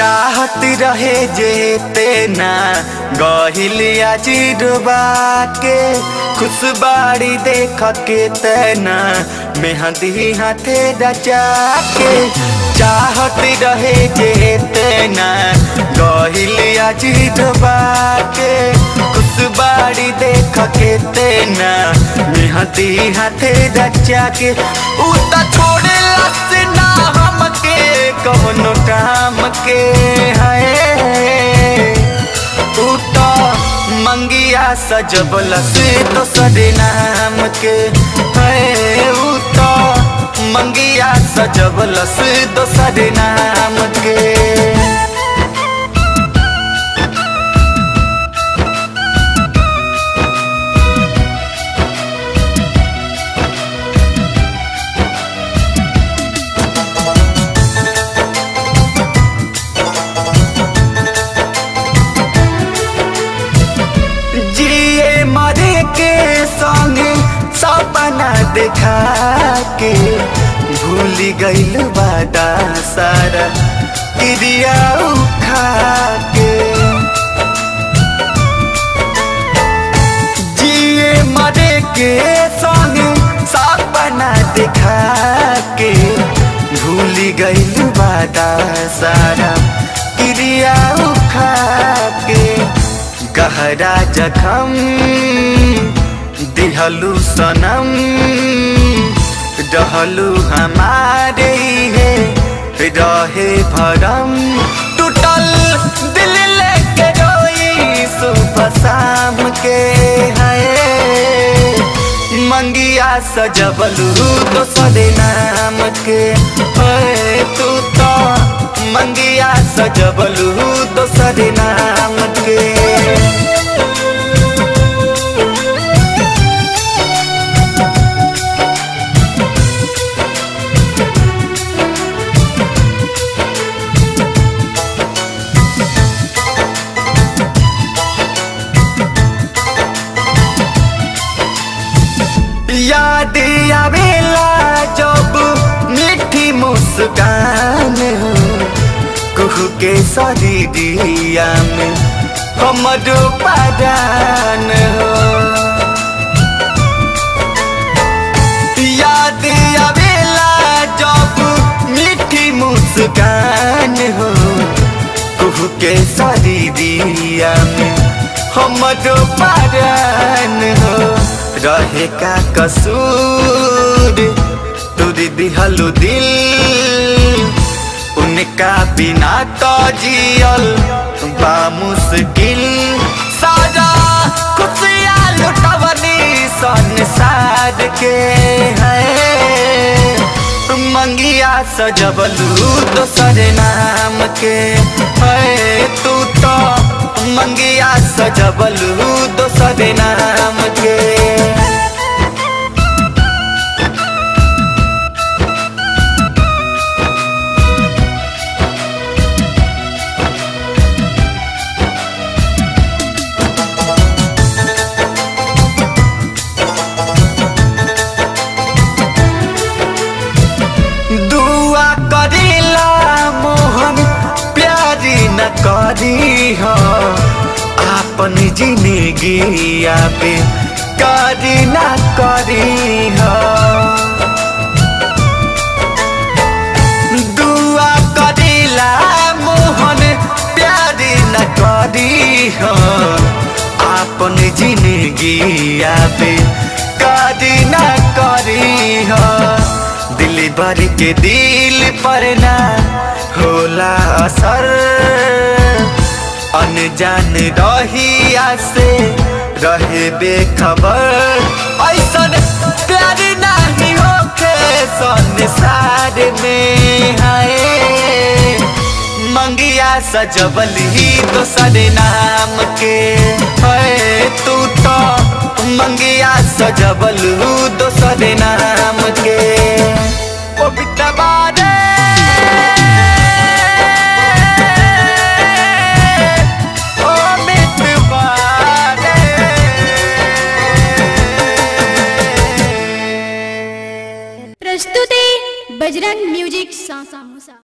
चाहत रहे जेते ना गहिलिया चिरबा के खुशबाड़ी देख के तेना मेहंदी हाथे रचा के चाहत रहे जेते ना गहिलिया चिरबा के खुशबाड़ी देख के तेना मेहंदी हाथे रचा के उ त छोड़े लस ना हमके कौनो काम के है तू तो मंगिया सजबल से दोसर नाम के है उ तो मंगिया सजबल से दोसर नाम के जिए मरे के संग सपना देखा के भूल गईल बादा सारा क्रिया उठा के जिए मरे के संग सपना देखा के भूल गईल बादा सारा क्रिया उठा के गहरा जखम दिहलू सनम रहलू हमारे है रहे भरम टूटल दिल लेके रोई सुबह शाम के है मंगिया सजबलू दोसर नाम के है तू तो मंगिया सजबलू दोसर नाम के याद आवेला जब मीठी मुस्कान हो कुहू के शरीरिया में हमरो परान हो याद आवेला जब मीठी मुस्कान हो कुहू के शरीरिया में हमरो परान हो रहे का कसूर तुरी दिहलू दिल उनका बिना तो जियल बा मुश्किल सारा खुशियाँ लुटवनी संसार के है मंगिया सजबलू दोसर नाम के है तू तो मंगिया सजबलू दोसर नाम के दुआ करेला मोहन प्यारी न करी हो आपन जिंदगी पे करी न करी हो दुआ करेला मोहन प्यारी न करी हो आपन जिंदगी पे करी न करी हो दिल भर के दिल पर ना होला असर अनजान रहिया से रहे बेखबर ऐसन प्यार नहीं होखे संसार में हाय मंगिया सजबली दोसर नाम के है तू तो मंगिया सजबलू दोसर नाम के ओ बिटवा रे ओ बिटवा रे प्रस्तुति बजरंग म्यूजिक सासा मुसा